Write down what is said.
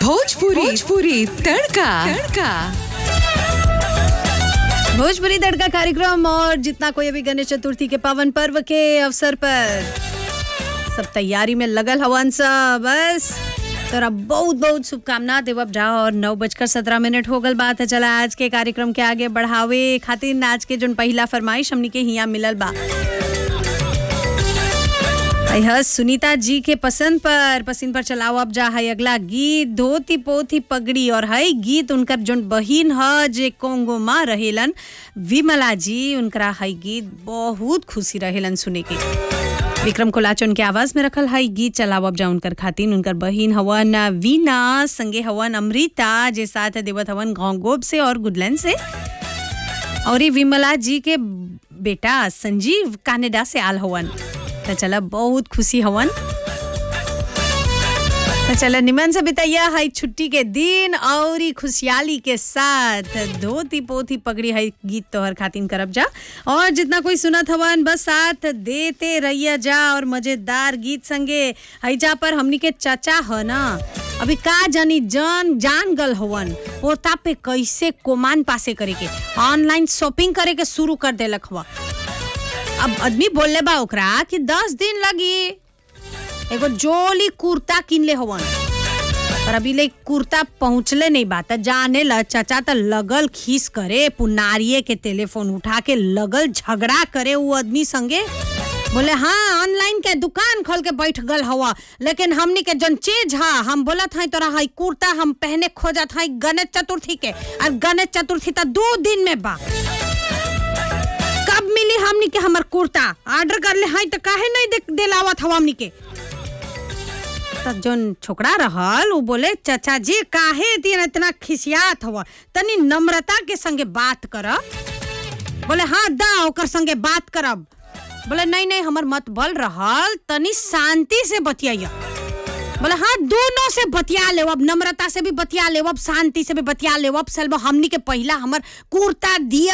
भोजपुरी भोजपुरी तड़का तड़का भोजपुरी तड़का कार्यक्रम और जितना कोई अभी गणेश चतुर्थी के पावन पर्व के अवसर पर सब तैयारी में लगल हवन सब बस तोरा बहुत बहुत शुभकामना देवब जा और नौ बजकर सत्रह मिनट हो गल बात है चला आज के कार्यक्रम के आगे बढ़ावे खातिर आज के जोन पहला फरमाइश हमनी के हिया मिलल बा यह सुनीता जी के पसंद पर पसंद पर चलाओ अब जा है अगला गीत धोती पोथी पगड़ी और है गीत उनकर जोन बहिन ह जे कोंगो माँ रहेलन विमला जी उनकरा है गीत बहुत खुशी रहेलन सुने के विक्रम कोलाचन के आवाज में रखल है गीत चलाओ अब जा उनकर खातिन उनकर बहिन हवन वीना संगे हवन अमृता जे साथ देवत हवन घोंगोब से और गुडलैंड से और ये विमला जी के बेटा संजीव कनाडा से आल हवन तो चला बहुत खुशी हवन तो चला निमन से बिताइया है छुट्टी के दिन और ई खुशहाली के साथ धोती पोथी पगड़ी है गीत तोहर खातिन करब जा और जितना कोई सुनत हवन बस साथ देते रहिया जा और मजेदार गीत संगे हैजा पर हमनी के चाचा ह ना अभी का जानी जन जान गल हवन पोता पे कैसे कोमान पासे करे के ऑनलाइन शॉपिंग करे के शुरू कर देलक हवा अब आदमी बोलले बा ओकरा कि दस दिन लगी एगो जोली कुर्ता किनले हवन पर अभी ले कुर्ता पहुंचले नहीं बा त जाने ल चाचा त लगल खीस करे पुनारिये के टेलीफोन उठा के लगल झगड़ा करे वो आदमी संगे बोले हाँ ऑनलाइन के दुकान खोल के बैठ गल हवा लेकिन हमनी के जन चीज हा हम बोलत हई तोरा हई कुर्ता हम पहने खोजत हई गणेश चतुर्थी के और गणेश चतुर्थी त दो दिन में बा कब मिली हमनी के हमर कुर्ता ऑर्डर कर ले हई त काहे नहीं दे, दिलावत हवा हमनी के त जोन छोकरा रहल उ बोले चाचा जी काहे दिन इतना खिसियात हवा तनी नम्रता के संगे बात कर बोले हाँ दा ओकर संगे बात करब बोले नहीं नहीं हमर मत बल रहल तनी शांति से बतियाइया बोले हाँ दोनों से बतिया ले अब नम्रता से भी बतिया ले अब शांति से भी बतिया ले अब सलबो हमनी के पहला हमर कुर्ता दिया